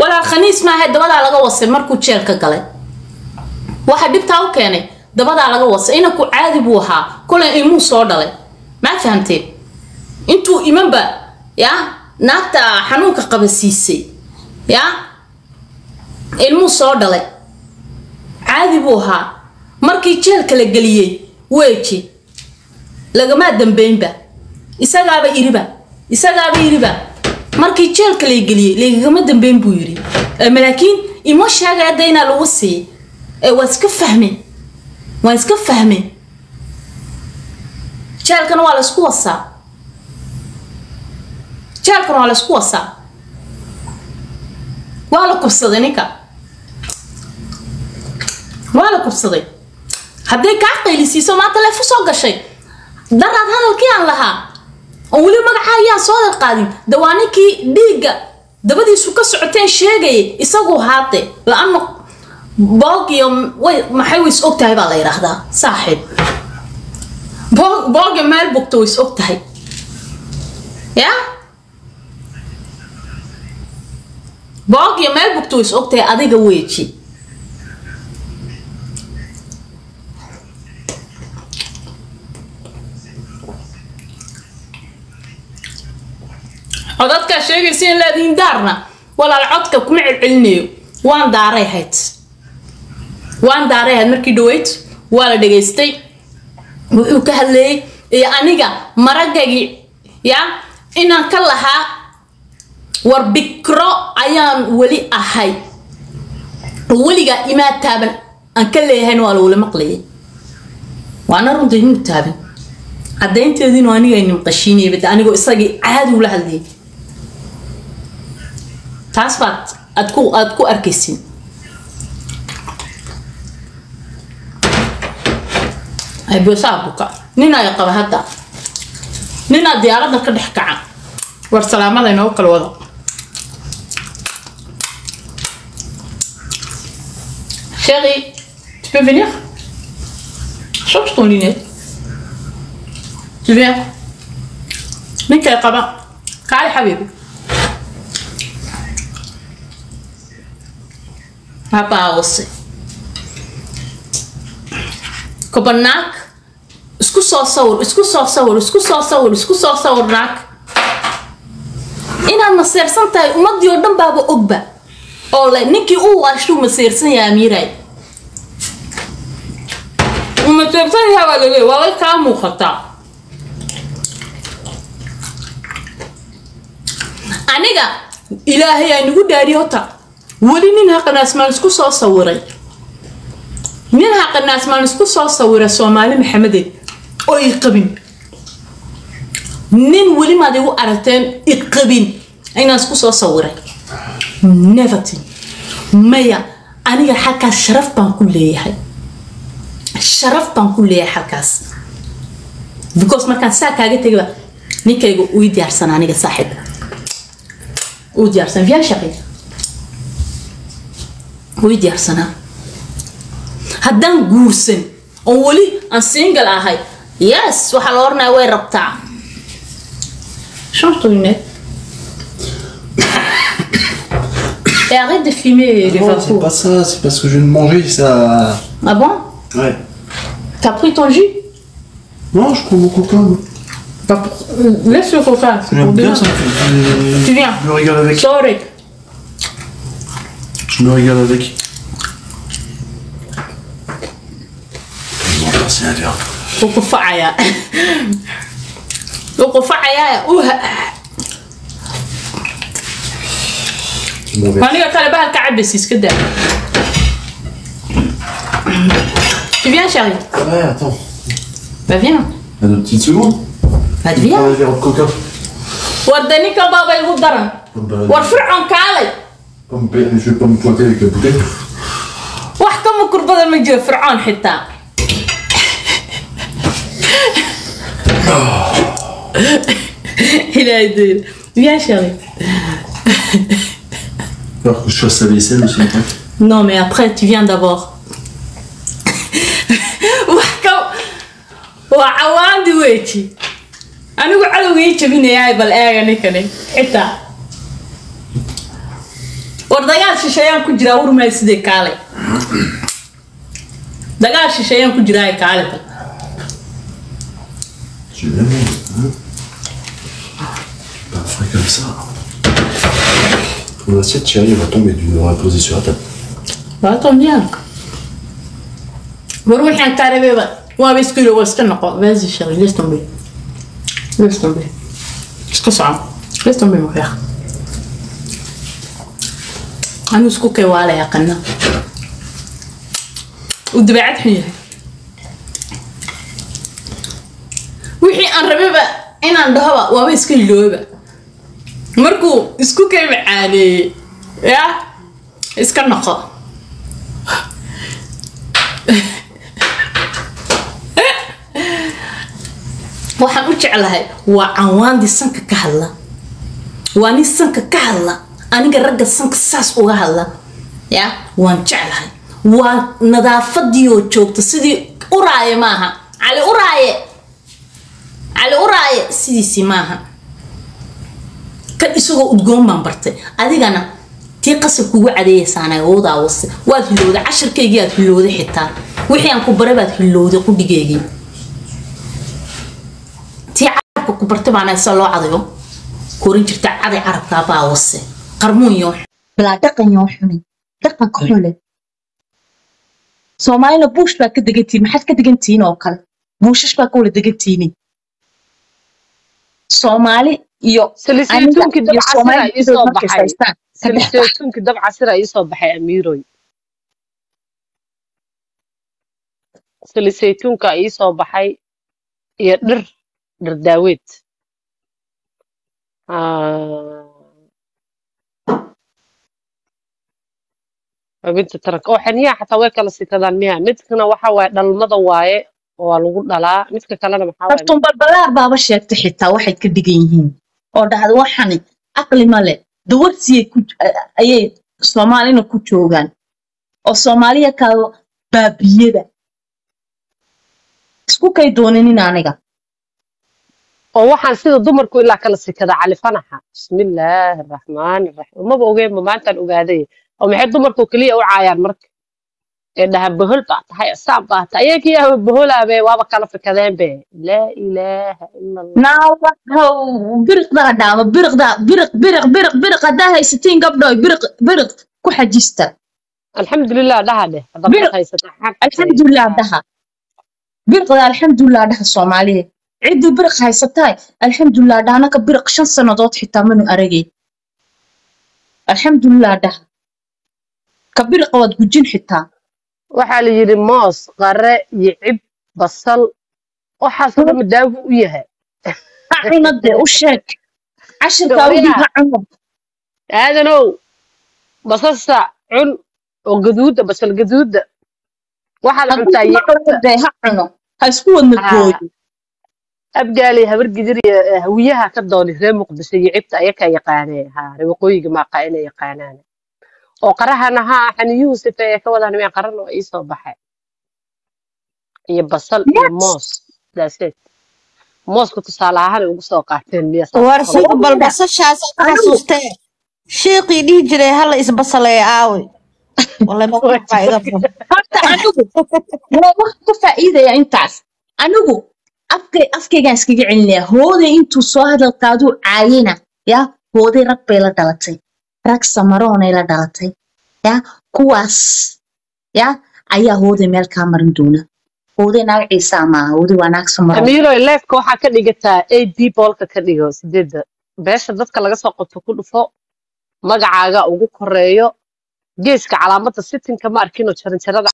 walaal khaniis maaha dabadaa laga wasay markuu jeelka galay waxa dhibtaa u keenay dabadaa laga wasay inanku caadi buu ahaa kolay ilmuu soo dhalay maa fahamteen intuu imanba ya naagta xanuunka qaba siisay ya ilmuu soo dhalay caadi buu ahaa markii jeelka la geliyey weji lagamaa dambeynba isagaaba iriba isagaaba iriba markii jeelka la geliyey lagagama dambeyn buu yiri laakiin ima sheegay hadda inaa lagu siiyey ee waa iska fahmeen waa iska fahmeen jeelkana waa laysku wasaa jeelkana waa laysku wasaa waa la kubsaday ninka waa la kubsaday hadday kaa qaylisiiso maanta leefu soo gashay daraad hadalkii aan lahaa oo weli magacaa ayaan soo hadal qaadin dawaa ninkii dhiigga dabadiisu ka socoteen sheegayay isagu haate la-ano boog iyo way maxay ways og tahay baa la yidhaahdaa saaxiib boog booga meel bugta ways og tahay ya boog iyo meel bugta ways og tahay adiga weeji codadkaa sheegaysa in laadiin daarna walaal codka kuma celcelinayo waan daaray hayd waan daaray hayd markii dhaweyd waa la dhageystay wuxuu ka hadleeyey iyo aniga maragagii ya inaan ka lahaa war bikro ayaan weli ahay weligaa imaa taaban aan ka leeyahayna waa lagula maqlayay waana runta inuu taaban caddaynteediinu aniga nimqashiinaya bada anigoo isagii caadi ula hadlayay taas baad aad ku aad ku arkaysin aybosaa buka nin ay qaba hadda ninaa diyaaradda ka dhex kaca war salaamada inoogu kala wada chérie tu peux venir change ton lunette tu viens ninka ay qaba kaali xabiibi habaawase kobanaag isku soo sawir isku soo sawir isku soo sawir isku soo sawir naag inaad maseersan tahay ummadii oo dhan baaba ogba oo le ninkii u waashuu maseersan yahay amiiray uu maseersan yahay waa laleey waa lay kaa muuqataa aniga ilaahay aa nagu dhaariy hota weli nin haqanaasmaan isku soo sawiray nin haqanaasmaan isku soo sawiray soomaali maxamedeed oo i qabin nin weli maad igu aragteen i qabin inaan isku soo sawiray nevertin maya aniga xalkaas sharaf baan ku leeyahay sharaf baan ku leeyahay xalkaas because markaan saa kaaga tegaba ninkayga uu diyaarsan aniga saaxiib uu diyaarsan viens shaqeey way diyaarsanaa haddaan guursan oo weli aan single ahay yes waxaa la oranaya way rabtaa change ton lunette et arrête de filmer les Non, c'est vapeurs pas ça, c'est parce que je viens de manger, ça. ah bon Ouais. t'as pris ton jus Non, je prends mon coca. moi. Bah, pour- laisse le coca c'est pour J'aime bien demain ça. Je, tu viens je me régale avec. sorry Je me régale avec. Je vais passer un verre. wuu qufacayaa wuu qufacayaa uu Mon verre. aniga kale bahalka cabaysa iska daa tu viens chérie Ouais, attends. bah viens À deux petites secondes. bah Prends viens un verre de coca. warda ninka baaba igu daran Bah, war fircoon kaalay pas me pa- je vais pas me pointer avec la bouteille. wax ka mukur badan ma jiro fircoon xitaa ilaahay dayda viens chérie Alors que je fasse la vaisselle aussi. après. non mais après tu viens d'abord wax ka waa cawaandi weji anigu cadowgii jabinayaay bal eega ninkani xitaa war dagaal shisheeyaan ku jiraa urmay sidee kaale dagaal shisheeyaan ku jiraa kaale bal Tu l'aimes, hein Pas frais comme ça. Ton assiette, chérie, elle va tomber d'une on va la poser sur la table. Waato miyaanka war waxaan kaa rabeeba waaba isku yiri waa iska noqo vaasi shaqi laisse tomber laisse tomber iska soco laisse tomber ma fiiq anu isku kay waa la yaqana u dabeecad xun yahay wixii aan rabeba inaan dhahoba waaba iska ilooba markuu isku kay macaaneeyey yaa iska noqo waxaan u jeclahay waa cawaandii sanka ka hadla waa nin sanka ka hadla aniga ragga sanka saas uga hadla ya waan jeclahay waa nadaafadii oo joogta sidii uraaye maaha cali uraaye cali uraaye sidiisii maaha kan isagoo udgoon baan bartay adigana tii qasab kugu cadeeyaysaana awoodaa wase waad hilowday cashirkaygii aad hilowday xitaa wixii aan ku baray baad hilowday qudhigeygii tii carabka ku bartay baana isa loo cadayo korin jirta caday carabkaa baa wase qarmuun yoo bilaa dhaqan yoo xunay dhaqanka xule soomaalina buush baa ka degantihin maxaad ka degantihiin oo kale buushash baa ka wala degantihiin soomaali iyo salisaytuunkii aniga iyo dabcasira soomaali ii soo markay baxay haystaan saddex bax salisaytuunkii dabcasira ii soo baxay amiiroy salisaytuunka ii soo baxay iyo dhir dhir daaweed Ah, xubinta taranka oo xaniyaha xataa way kala sikadaan miya midkana waxa waaye dhalmada waaye waa lagu dhalaa midka kalena maxaa waaye kartuun balbalaar baaba sheegtay xitaa waxay ka dhigan yihiin oo dhahda waxani aqli ma leh dawarsiyay ku ayay soomaalina ku joogaan oo soomaaliya kaado baabiyada isku kay dooninin aniga oo waxaan sida dumarku ilaa kala sikadaa cali fanaxa bismillaahi araxmaani araxiim umaba ogeenba maantaan ogaaday oo maxay dumarku keliya u caayaan marka ee dhaha bohol baa tahay asaab baa tahay ayagii ahba boholaabe waaba kala fikadeen be laa ilaaha ila allah naawahow biriqdaa dhaama biriqdaa biriq biriq biriq biriq haddaa haysatiin gabdhoy biriq biriq ku xajista alxamdulilah dhaha dheh haddaad Bir- dad haysata xaq alxamdulilah dhaha biriqda alxamdulilah dhaha soomaaliya ciddii biriq haysataay alxamdulilah dhaha anaka biriq shan sannadood xitaa manu aragay alxamdulilah dhaha ka biriqa waad gujin xitaa waxaa la yidhi moos qare iyo cib basal waxaasoo dhan madaagu u yahay ha cuna dee u sheeg cashirkaa u dhig ha cuno aadanow basasa cun oo gaduuda basal gaduuda waxaad cuntaa hadduu iyo ma cuno dee ha cuno ha isku wadna Ah. gooyo abgaali habar gidir iyo eh, hawiyaha ka dooni reer muqdisho iyo cibta ayakaa yaqaanee ha reer waqooyiga maaqa inay yaqaanaan oo qarahana ha xaniyuhu sifeeye ka wadaan miyaa qaran oo iisoo baxay iyo basal iyo Yes. moos that's it mooska tusaale ahaan ay ugu soo qaateen miya saas war oo sida kale? balbasashaas ka Anigu- xasuustee sheeqii dhihi jiray hala isbasaleeye aawe wallay maqaxbaa iga bun horta anigu waa wax ka faa'iidaya intaas anigu afkay afkaygaan iskaga celinaya hooday intuu soo hadalkaaduu caayina ya hooday rag bay la dhalatay rag samaroonay la dhalatay ya kuwaas ya ayaa hooday meel kaa marin doona hooday naag ciisaa maaha hooday waa naag samaroon amiiroy leefka waxaa ka dhigataa a d boolka ka dhigo sideedda beesha dadka laga soo qabto ku dhufo magacaaga ugu koreeyo geeska calaamadda sitinka ma arkinoo jaranjarada